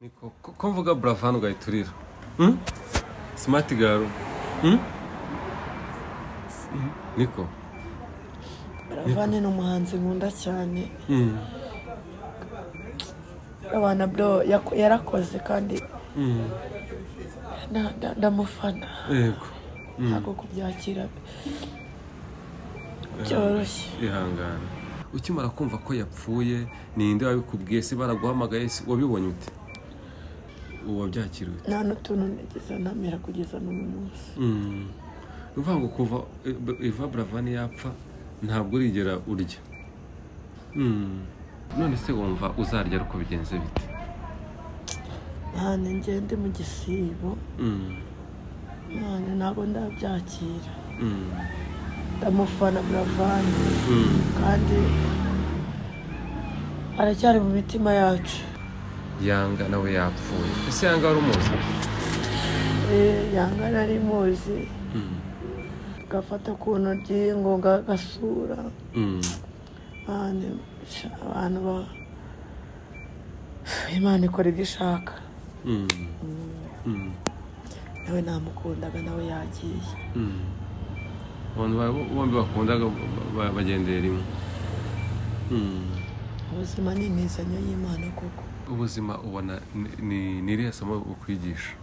ni koko ko mvuga burava hano ugayiturira Mm? simati garo Mm? Mm, niko baravane ni umuhanzi nkunda cyane Mm, abana bro yako- yarakoze kandi mm, na- na- ndamufana yego ntabwo kubyakira byoroshye ihangane ukimara kumva ko yapfuye ninde wabikubwiye se baraguhamagaye se wabibonye ute wabyakiriwe nta n'utuntu nigeze ntamera kugeza n'uyu munsi Mm. ni ukuvuga ngo kuva eva buravani yapfa ntabwo urigera urya Mm. none se wumva uzarya ariko bigenze bite ntahantu ngende mu gisibo Mm. ntahantu ntabwo ndabyakira Mm. ndamufana buravani Mm. kandi aracyari mu mitima yacu yanga nawe yapfuye ese yanga wari umuzi Eh, yanga nari muzi Mm. gafata ku ntoryi ngo gasura Mm. abantu abantu ba imana ikora ibyo ishaka Mm. Mm. nawe namukundaga nawe yagiye Mm. abantu ba- bombi bakundaga ba- ba- bagendeye rimwe Mm. ubuzima ni imizanyo y'imana koko ubuzima ubona ni- ni ni irihe somo bukwigisha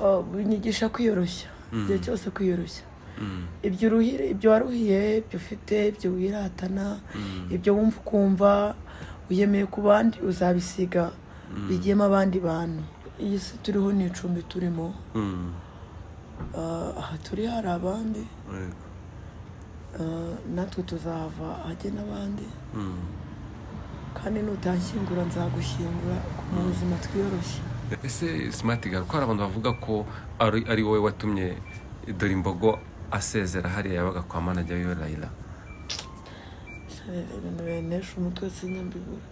Oh, bunyigisha kwiyoroshya igihe cyose kwiyoroshya Mm. ibyo uruhire ibyo waruhiye ibyo ufite ibyo wiratana Mm. ibyo wumva ukumva wiyemeye ku bandi uzabisiga bigiyemo abandi bantu iyi si turiho ni icumbi turimo Mm. Ah, aha turi hari abandi Yego. Uh, natwe tuzahava hajye n'abandi Mm. kandi nutanshyingura nzagushyingura mu buzima twiyoroshye ese simati gari ko hari abantu bavuga ko ari ari wowe watumye dore imbogo asezera hariya yabaga kwa manajya wiwe rayira ibintu binesha umutwe sinyambibura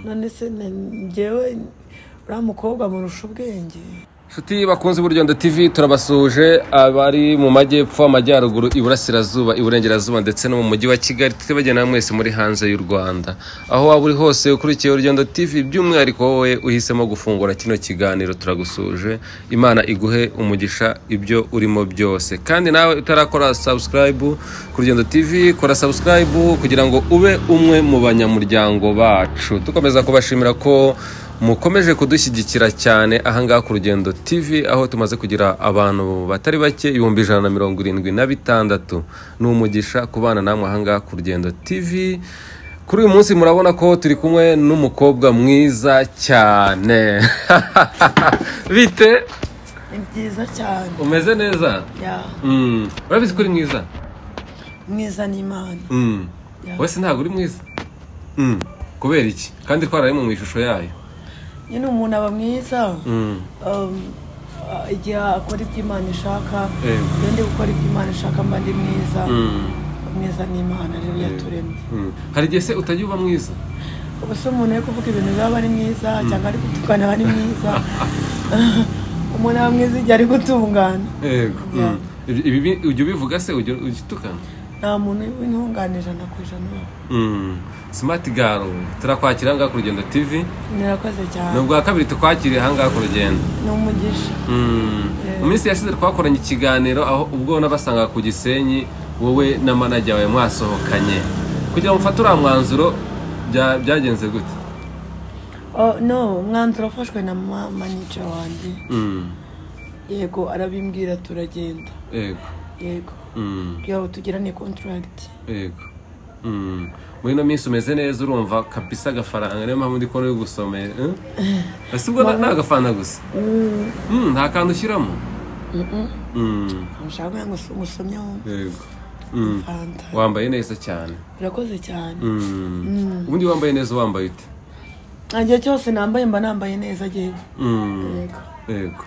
none se na- njyewe uriya mukobwa murusha ubwenge inshuti bakunze uburyondo tv turabasuhuje abari mu majyepfo amajyaruguru iburasirazuba iburengerazuba ndetse no mu mujyi wa kigali twibagirana mwese muri hanze y'u rwanda aho waba uri hose ukurikiye urugendo tv by'umwihariko wowe uhisemo gufungura kino kiganiro turagusuhuje imana iguhe umugisha ibyo urimo byose kandi nawe utarakora subscribe ku rugendo tv kora subscribe kugira ngo ube umwe mu banyamuryango bacu dukomeza kubashimira ko mukomeje kudushyigikira cyane ahangaha ku rugendo tv aho tumaze kugira abantu batari bake ibihumbi ijana na mirongo irindwi na bitandatu ni umugisha kubana namwe ahangaha ku rugendo tv kuri uyu munsi murabona ko turi kumwe n'umukobwa mwiza cyane bite ni byiza cyane umeze neza ya Mm, urabizi ko uri mwiza mwiza n'imana Mm. Ya. wowe se ntabwo uri mwiza Mm, kubera iki kandi twararimo mu ishusho yayo nyine umuntu aba mwiza Mm, um, ah, igihe akora ibyo imana ishaka Yego. iyo ndi gukora ibyo imana ishaka mba ndi mwiza mm, mwiza n'imana rero yaturemye mm. hari igihe se utajya uba mwiza ubu se umuntu ari kuvuga ibintu biba ari mwiza cyangwa ari gutukana aba ari mwiza umuntu aba mwiza igihe ari gutungana yego Ya. Mm. Ibi- ibi bi- ujya ubivuga se ujya ugitukana nta muntu w'intungane ijana ku ijana uba. simati garo turakwakira ahangaha ku rugendo tv murakoze ni cyane ubwa kabiri tukwakiriye ahangaha ku rugendo ni umugisha Mm. mu minsi yashize twakoranye ikiganiro aho ubwo nabasangaga ku gisenyi wowe na manajya wawe mwasohokanye kugira ngo mfate uriya mwanzuro bya- byagenze gute Oh, no umwanzuro wafashwe na ma- manica wanjye Mm. yego arabimbwira turagenda yego yego Mm. kugira ngo tugirane kontaragiti yego Mm. muri ino minsi umeze neza urumva kapisa agafaranga niyo mpamvu ndi kubona uri gusomeye eh? ese ubwo na- ni agafana gusa Mm, nta kantu ushyiramo Mm, nshaka kugira ngo usu- musomye wumve yego Mm, fanta wambaye neza cyane murakoze cyane Mm. ubundi wambaye neza wambaye ute igihe cyose nambaye mba nambaye neza yewe Mm, yego yego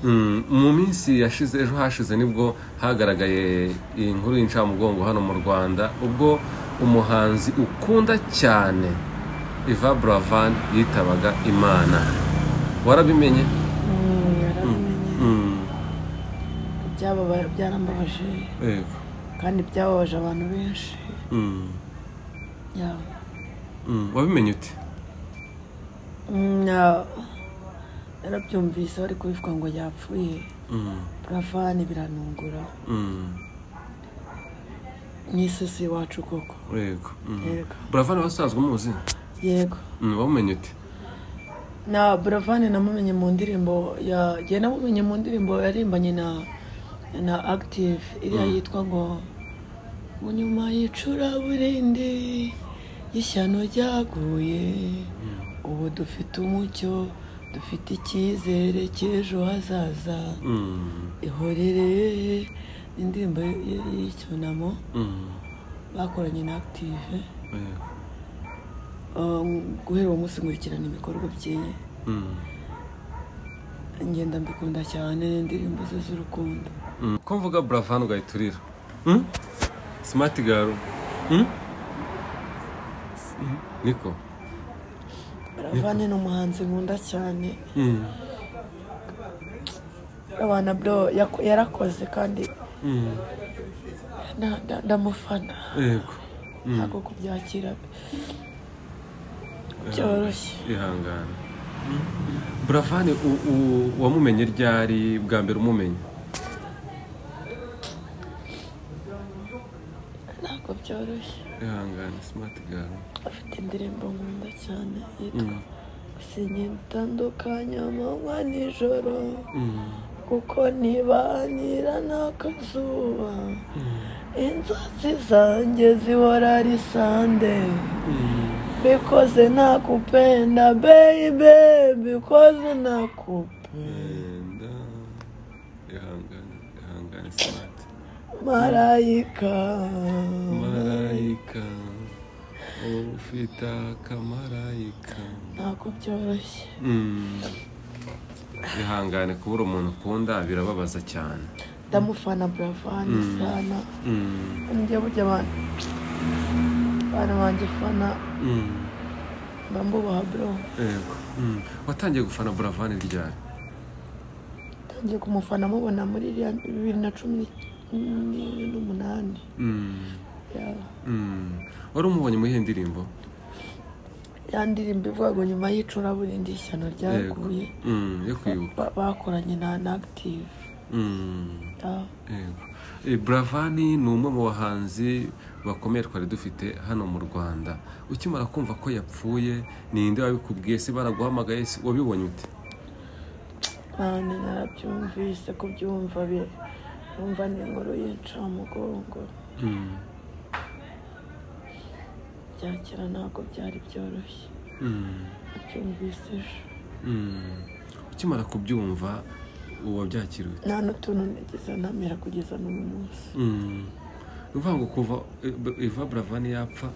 Mm, mu minsi yashize ejo hashize nibwo hagaragaye iyi nkuru y'incamugongo hano mu rwanda ubwo umuhanzi ukunda cyane iva buravan yitabaga imana warabimenye Mm, yarabimenye Mm, byababa- byarambabaje yego kandi byababaje abantu benshi Mm, Yeah. mm, wabimenye ute Mm, yeah. narabyumvise bari kubivuga ngo yapfuye Mm, buravani biranungura mm, mu isi iwacu koko yego mm. Yego. buravani wasanzwe umuzi yego Mm, wamumenye ute na buravani namumenye mu ndirimbo ya jye namumenye mu ndirimbo yarimbanye na na active iriya yitwa ngo mu nyuma y'icuraburindi y'ishyano ryaguye ubu dufite umucyo dufite icyizere cy'ejo hazaza Mm, ihorere indirimbo y- y'icyunamo mm, bakoranye na active yego. Um, guhera uwo munsi nkurikirana ibikorwa by'iye Mm, ngenda mbikunda cyane indirimbo ze z'urukundo mm. ko mvuga buravani ugahita urira Mm? smart girl Mm? Mm, niko buravani ni umuhanzi nkunda cyane Mm, abana bro yako- yarakoze kandi mm, na- na- ndamufana yego Mm, ntabwo kubyakira byoroshye ihangane buravani u- u- wamumenye ryari bwa mbere umumenye ntabwo byoroshye ihangane smart girl afite indirimbo nkunda cyane yitwa sinya itandukanya amanywa nijoro kuko ntibanira n'akazuba inzozi zanjye zihora ari sande bikoze nakupenda baby bikoze nakupenda Enda, ihangane ihangane smart marayika marayika wowe ufite akamarayika ntabwo byoroshye Mm. ihangane kubura umuntu ukunda birababaza cyane ndamufana buravani sana Mm, njya burya abantu abana banjye fana mm, mba mbubaha bro yego Mm. watangiye gufana buravani ryari tangiye kumufana mubona muri iriya bibiri na cumi ni- n'umunani Mm, ya mm. wari umubonye muri iyo ndirimbo ya ndirimbo ivuga ngo nyuma y'icuraburindi ishyano ryaguye Mm, yo kwibuka ba- bakoranye na na active Mm, ya. yego Eh, buravani ni umwe mu bahanzi bakomeye twari dufite hano mu rwanda ukimara kumva ko yapfuye ninde wabikubwiye se baraguhamagaye se wabibonye ute mani narabyumvise kubyumva bi numva n'inkuru y'incamugongo Mm, byakera ntabwo byari byoroshye mm, nabyumvise ejo mm. ukimara kubyumva ubu wabyakiriwe nta n'utuntu nigeze ntamera kugeza n'uyu munsi Mm. ni ukuvuga ngo kuva eh, bu- iva buravani yapfa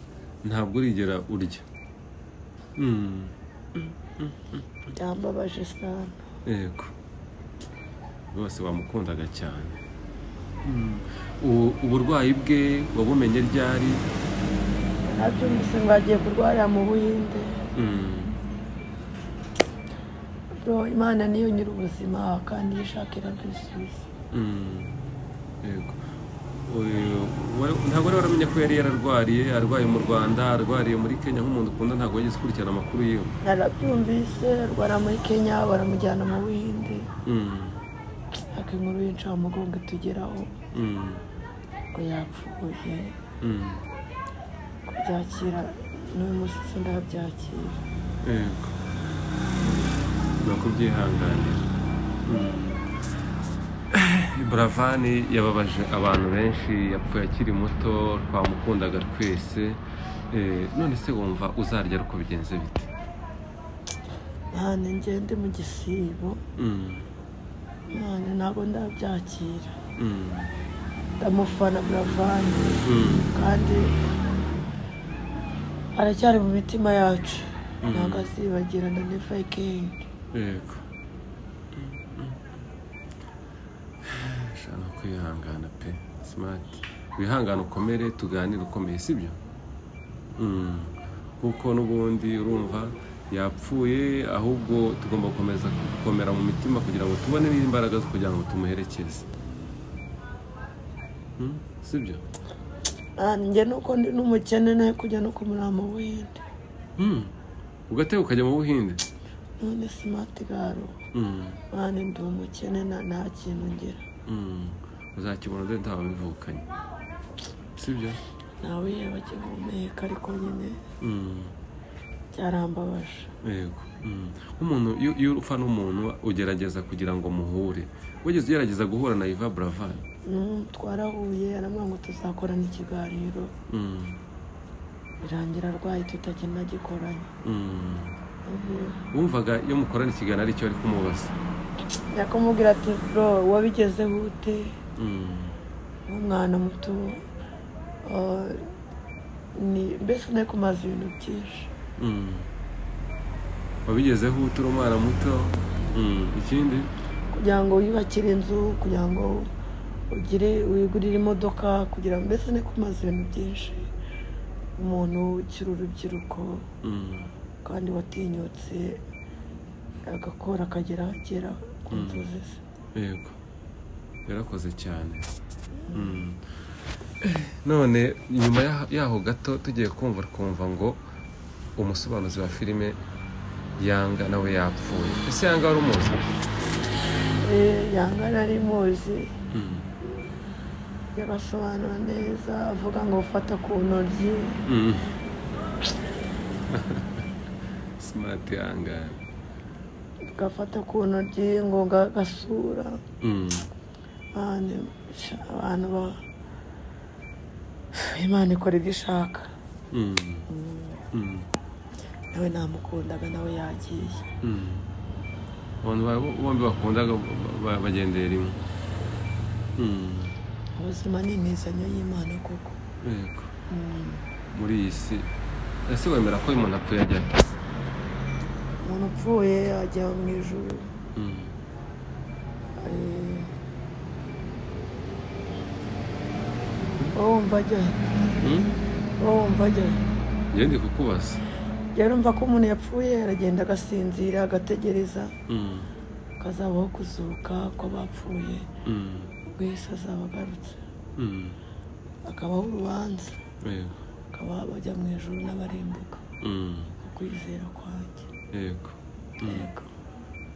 ntabwo urigera urya Mm, byambabaje sana yego bose wamukundaga cyane Mm. U- uburwayi bwe wabumenye ryari nabyumvise ngo agiye kurwarira mu buhinde Mm, bro imana niyo nyiri ubuzima kandi iyo ishaka irabisubiza mm, yego Oyo, wa- ntabwo wari waramenya ko yari yararwariye arwaye mu rwanda arwariye muri kenya nk'umuntu ukunda ntabwo wageze ukurikirana amakuru yiwe narabyumvise arwara muri kenya baramujyana mu buhinde Mm, ariko inkuru y'incamugongo itugeraho mm, ngo yapfuye mm. kubyakira n'uyu munsi sindabyakira yego ni ukubyihanganira buravani yababaje abantu benshi yapfuye akiri muto twamukundaga twese Eh, none se wumva uzarya ariko bigenze bite nane ngende mu gisibo Mm, nane ntabwo ndabyakira mm, ndamufana buravani mm, kandi aracyari mu mitima yacu ntabwo azibagirana nevayikingi yego shaka kwihangana pe simati wihangane ukomere tuganire ukomeye sibyo Mm. kuko n'ubundi urumva yapfuye ahubwo tugomba gukomeza gukomera mu mitima kugira ngo tubone n'imbaraga zo kugira ngo tumuherekeze Mm, sibyo njye nuko ndi n'umukene nawe kujya no kumurama mu buhinde Mm. ugatega ukajya mu buhinde none simati garo mwana ndi umukene na- nta kintu ngira uzakibona dore ntawe bivukanye sibyo nawe yaba akihumeka ariko nyine Mm. byarambabaje yego Mm. umuntu iyo iyo upfa n'umuntu ugerageza kugira ngo muhure wigeze ugerageza guhura na iva buravan Mm, twarahuye aramubwira ngo tuzakorana ikiganiro Mm. birangira arwaye tutagenda gikoranye Mm. wumvaga iyo mukorana ikiganiro aricyo ari kumubaza yakamubwira ati bro wabigezeho ute Mm. nk'umwana muto ah, ni- mbese nari kumaze ibintu byinshi Mm. wabigezeho uturi umwana muto Mm. ikindi kugira ngo wiyubakire inzu kugira ngo ugire wigurire imodoka kugira ngo mbese nari kumaze ibintu byinshi umuntu ukiri urubyiruko Mm. kandi watinyutse agakora akagera agera ku nzozi ze yego yarakoze cyane Mm. none nyuma ya- yaho gato tugiye kumva twumva ngo umusobanuzi wa filime yanga nawe yapfuye ese yanga wari umuzi Eh, yanga nari muzi Mm. yabasobanura neza avuga ngo ufata ku ntoryi Mm. smart yanga gafata ku ntoryi ngo ga- gasura Mm. Mane, sha, abantu ba imana ikora ibyo ishaka Mm. Mm. nawe namukundaga nawe yagiye Mm. abantu ba- bombi bakundaga ba- ba- bagendeye rimwe Mm. ubuzima ni imizanyo y'imana koko yego muri iyi si ese wemera ko umuntu apfuye ajya he? umuntu upfuye ajya mu ijuru Mm. Eh, wowe wumva ajya he? Mm? wowe wumva ajya he? njye ndi kukubaza rero umva ko umuntu yapfuye aragenda agasinzira agategereza Mm. akazabaho kuzuka ko bapfuye Mm. ubwo yesu azaba agarutse Mm. akabaho urubanza yego bakaba bajya mu ijoro n'abarimbuka Mm. ku kwizera kwanjye yego yego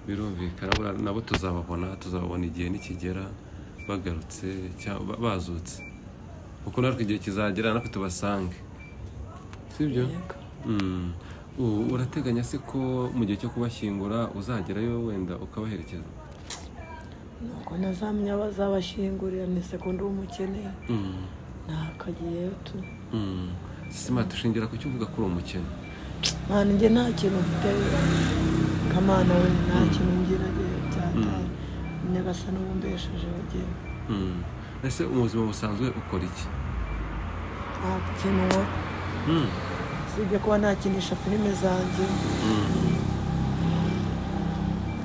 birumvikana buriya nabo tuzababona tuzababona igihe nikigera bagarutse cyangwa ba- bazutse kuko natwe igihe kizagera natwe tubasange sibyo yego Mm. U- urateganya se ko mu gihe cyo kubashyingura uzagerayo wenda ukabaherekeza nuko nazamenya bazabashingurira ni sekondi w'umukene Mm. ntakagiyeyo tu Mm. sima dushingira ku cyo uvuga ko uri umukene mwana njye nta kintu mfite kamana we nta kintu ngira rero byataye nyagasa n'ubumbesheje bagiye Mm. ese mu buzima busanzwe ukora iki nta kintu nkora Mm. usibye kuba nakinisha filime zanjye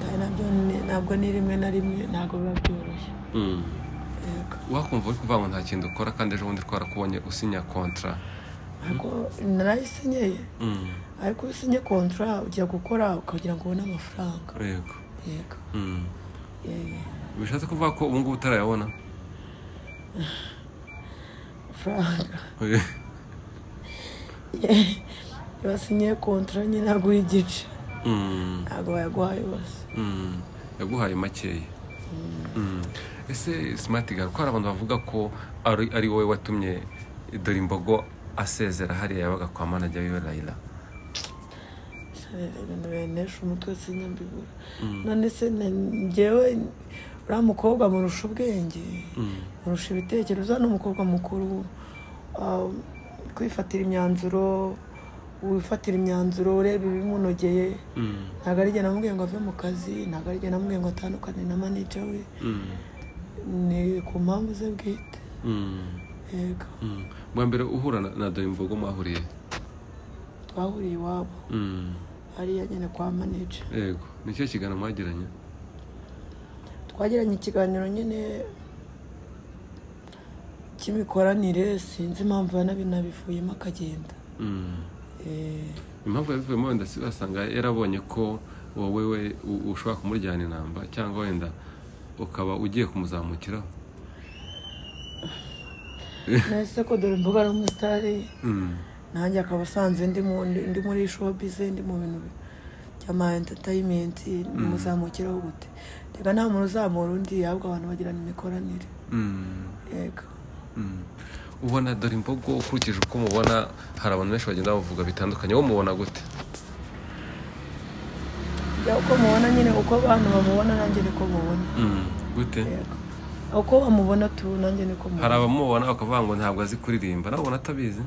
kandi nabyo ni- ntabwo ni rimwe na rimwe ntabwo biba byoroshye Mm. yego wakumva uri kuvuga ngo nta kintu ukora kandi ejo bundi twarakubonye usinya kontra ariko narayisinyeye ariko iyo usinye kontara ujya gukora ukagira ngo ubone amafaranga yego yego Mm. Eh, bishatse kuvuga ko ubu ngubu utarayabona amafaranga iyo wasinye kontara nyine aguha igice Mm, ntabwo bayaguhaye yose mm, yaguhaye makeya Mm. ese simati gari ko hari abantu bavuga ko ari ari wowe watumye dore imbogo asezera hariya yabaga kwa manajya wiwe rayira ibintu binesha umutwe sinyambibura none se na- njyewe uriya mukobwa murusha ubwenge murusha ibitekerezo ni umukobwa mukuru ah, kwifatira imyanzuro wifatira imyanzuro ureba ibimunogeye Mm, ntabwo ari jye namubwiye ngo ave mu kazi ntabwo ari jye namubwiye ngo atandukane na manija we mm, ni ku mpamvu ze bwite mm, yego mm. bwa mbere uhura na- na dore imbogo mwahuriye twahuriye iwabo Mm, hariya nyine kwa manija yego ni cyo kiganiro mwagiranye twagiranye ikiganiro nyine cy'imikoranire sinzi impamvu yanabinabivuyemo akagenda Mm. Eh, impamvu yabivuyemo wenda si wasanga yarabonye ko wowe we u- ushobora kumujyana inamba cyangwa wenda ukaba ugiye kumuzamukiraho nahise ko dore imbuga n'umusitari Mm, nanjye akaba asanze ndi mu- ndi muri shopize ndi mu bintu cyama enterinayimenti muzamukireho gute reka nta muntu uzamura undi ahubwo abantu bagirana imikoranire yego ubona dore imbogo ukurikije uko umubona hari abantu benshi bagenda bavuga bitandukanye wowe umubona gute Ya, uko mubona nyine uko abantu bamubona nanjye niko mubona gute yego uko bamubona tu nanjye niko hari mubona abamubona bakavuga ngo ntabwo azi kuririmba nawe ubona atabizi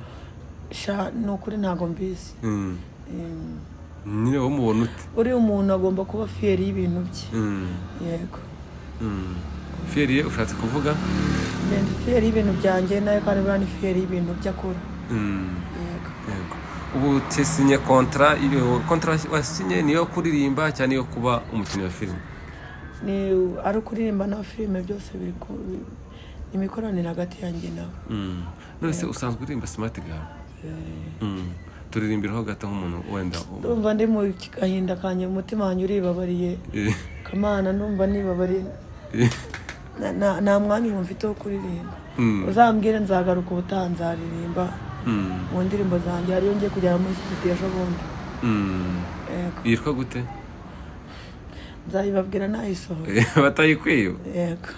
sha ni ukuri ntabwo mbizi Mm. Mm. nyine wowe umubona ute uriya umuntu agomba kuba fiyeri y'ibintu bye Mm. yego Mm. fiyeriye ushatse kuvuga ngenda fiyeri y'ibintu byanjye nayo kandi buriya ni fiyeri y'ibintu bye akora Mm. yego Yego. ubu tesinye kontara iyo kontara wasinye niyo kuririmba cyangwa niyo kuba umukinnyi wa filime ni ari ukuririmba na filime byose biri ku ni imikoranire hagati yanjye nawe Mm. none se usanzwe uririmba simati gawe Mm. turirimbiraho gato nk'umuntu wenda ndumva ndi mu gahinda kanjye umutima wanjye uribabariye Eh, kamana ndumva nibabariye eh. na- na- nta mwanya ubu mfite wo kuririmba Mm. uzambwire nzagaruka ubutaha nzaririmba Mm. mu ndirimbo zanjye hariyo ngiye kugera muri studio ejo bundi Mm. yego yitwa gute nzayibabwira nayisohoye Eh, batayikwiye yego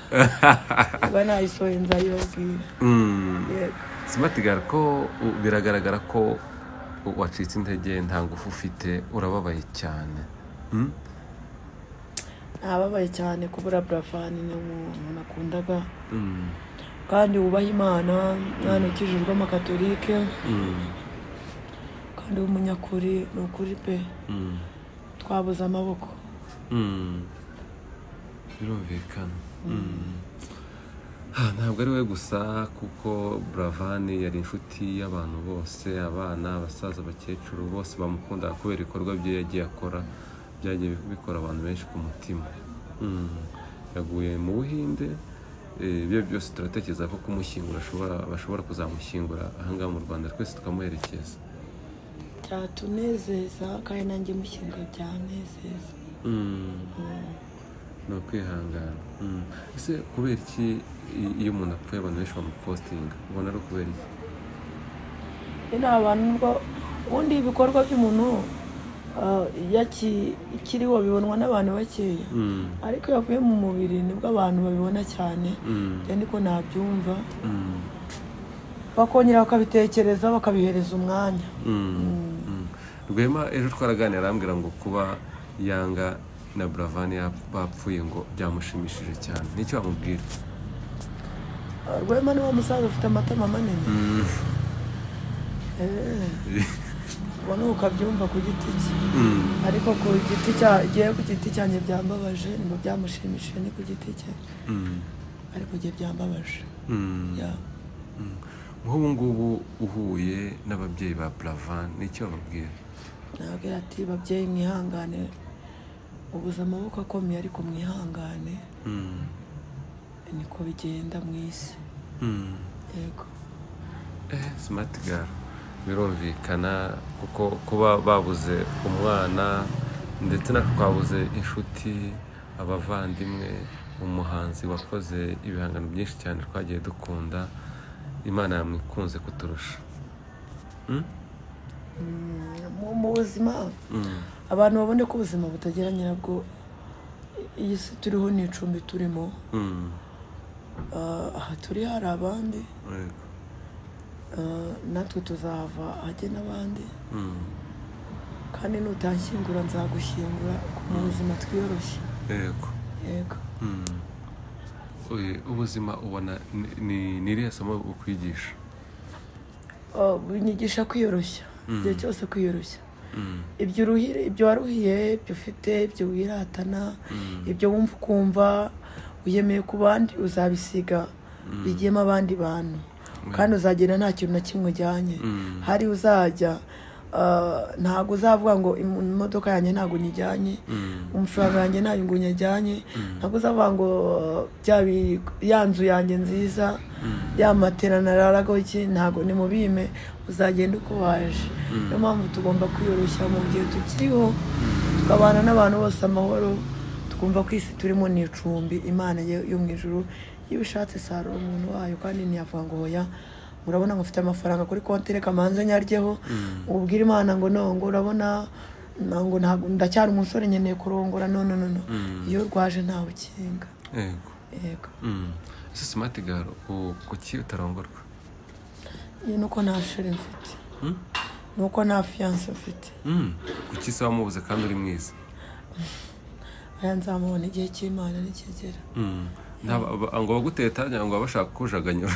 niba nayisohoye nzayibabwira Mm. yego Smart Girl ko u- biragaragara ko u- wacitse intege nta ngufu ufite urababaye cyane Mm? nababaye cyane kubura burafani ni umuntu nakundaga Mm. kandi wubaha imana mwana ukijijwe amakatorike Mm. kandi w'umunyakuri ni ukuri pe Mm. twabuze amaboko Mm. birumvikana Mm. Ah, ntabwo ari we gusa kuko buravani yari inshuti y'abantu bose abana abasaza abakecuru bose bamukundaga kubera ibikorwa bye yagiye akora byagiye bikora abantu benshi ku mutima Mm. yaguye mu buhinde eh, ibyo byose turatekereza ko kumushyingura ashobora- bashobora kuzamushyingura ahangaha mu rwanda twese tukamuherekeza byatunezeza kandi nanjye mushyinga byanezeza Mm. ni ukwihangana Mm. ese kubera iki i- iyo umuntu apfuye abantu benshi bamupositinga ubona ari ukubera iki rero abantu nubwo ubundi ibikorwa by'umuntu ah, iyo aki- ikiriho bibonwa n'abantu bakeya Mm. ariko iyo avuye mu mubiri nibwo abantu babibona cyane Mm. njye niko nabyumva Mm. bakongera bakabitekereza bakabihereza umwanya Mm. Mm. rwema ejo twaraganira arambwira ngo kuba yanga na buravani yap- bapfuye ngo byamushimishije cyane nicyo wamubwira Ah, rwema niwo musaza ufite amatama manini Mm. Eh, ubona ubu ukabyumva ku giti cye Mm. ariko ku giti cya igihe ku giti cyanjye byambabaje nibwo byamushimishije ni ku giti cye Mm. ariko igihe byambabaje Mm. Yeah. Mm. nk'ubu ngubu uhuye n'ababyeyi ba buravani nicyo wababwira nabwira ati babyeyi mwihangane ubuze amaboko akomeye ariko mwihangane Mm. niko bigenda mu isi Mm. yego simati gare birumvikana kuko kuba babuze umwana ndetse na twabuze inshuti abavandimwe umuhanzi wakoze ibihangano byinshi cyane twagiye dukunda imana yamwikunze kuturusha Mm? mu, mu buzima Mm. abantu babone ko ubuzima butagira nyirabwo iyi si turiho ni icumbi turimo Mm. Ah, aha turi hari abandi Yego. Ah, natwe tuzahava ahajye n'abandi Mm. kandi nutanshyingura nzagushyingura mu buzima twiyoroshye Yego. yego Mm. Oye, ubuzima ubona ni- ni ni irihe somo bukwigisha Ah, binyigisha kwiyoroshya igihe cyose kwiyoroshya Mm. ibyo uruhire ibyo waruhiye ibyo ufite ibyo wiratana Mm. ibyo wumva ukumva wiyemeye ku bandi uzabisiga bigiyemo abandi bantu kandi uzagenda nta kintu na kimwe ujyanye Mm. hari uzajya ah, ntabwo uzavuga ngo "Im- imodoka yanjye ntabwo nyijyanye Mm. amafaranga yanjye ntabwo ngo nyajyanye ntabwo uzavuga ngo ah, bya bi- ya nzu yanjye nziza ya matera nararago iki ntabwo ni mubime uzagenda uko waje niyo mpamvu tugomba kwiyoroshya mu gihe tukiriho tukabana n'abantu bose amahoro tukumva ko isi turimo ni icumbi imana yo yo mu ijuru iyo ushatse isarura umuntu wayo kandi ntiyavuga ngo hoya urabona ngo ufite amafaranga kuri konti reka manze nyaryeho ubwira imana ngo no ngo urabona ntabwo ntabwo ndacyari umusore nkeneye kurongora no no no no iyo urwaje ntawe ukinga yego yego Mm. ese simati garo ubu kuki utarongorwa iyo nuko nta shuri mfite Mm? nuko nta fiyanse mfite Mm. kuki se wamubuze kandi uri mwiza aya nzamubona igihe cy'imana nikigera Mm. Nta- ba- ngo baguteye tanya ngo baba bashaka kujaganyura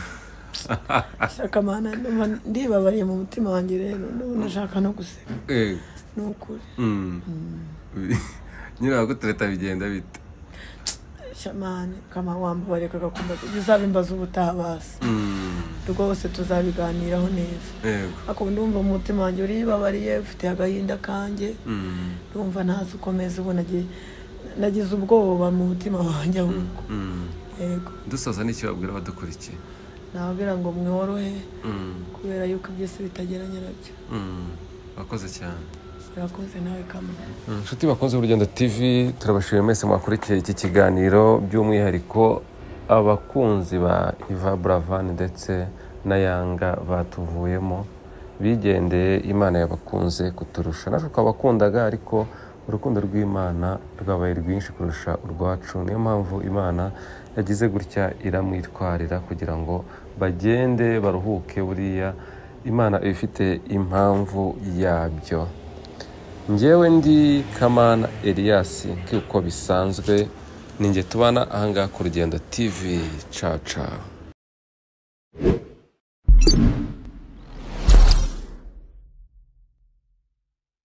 shaka mana ndumva ndibabariye mu mutima wanjye rero ndabona ashaka no guseka Yego. ni ukuri Mm. nyine bagutereta bigenda bite shamani kama wambabare kagakumba uzabimbaza ubutaha basi Mm. rwose tuzabiganiraho neza yego ariko ndumva umutima wanjye uribabariye ufite agahinda kanjye Mm. ndumva ntazi ukomeza ubu nagiye nagize ubwoba mu mutima wanjye ahubwo Mm. yego dusoza n'icyo babwira abadukurikiye nababwira ngo mworohe Mm. kubera yuko iby'isi bitageranye nabyo Mm. wakoze cyane urakoze nawe kamwe inshuti bakunze urugendo tv turabashimiye mwese mwakurikiye iki kiganiro by'umwihariko abakunzi ba iva buravan ndetse na yanga batuvuyemo bigendeye imana yabakunze kuturusha natwe twabakundaga ariko urukundo rw'imana rwabaye rwinshi kurusha urwacu niyo mpamvu imana yagize gutya iramwitwarira kugira ngo bagende baruhuke buriya imana iba ifite impamvu yabyo njyewe ndi kamana elias nk'uko bisanzwe ninjye tubana ahangaha ku rugendo tv caca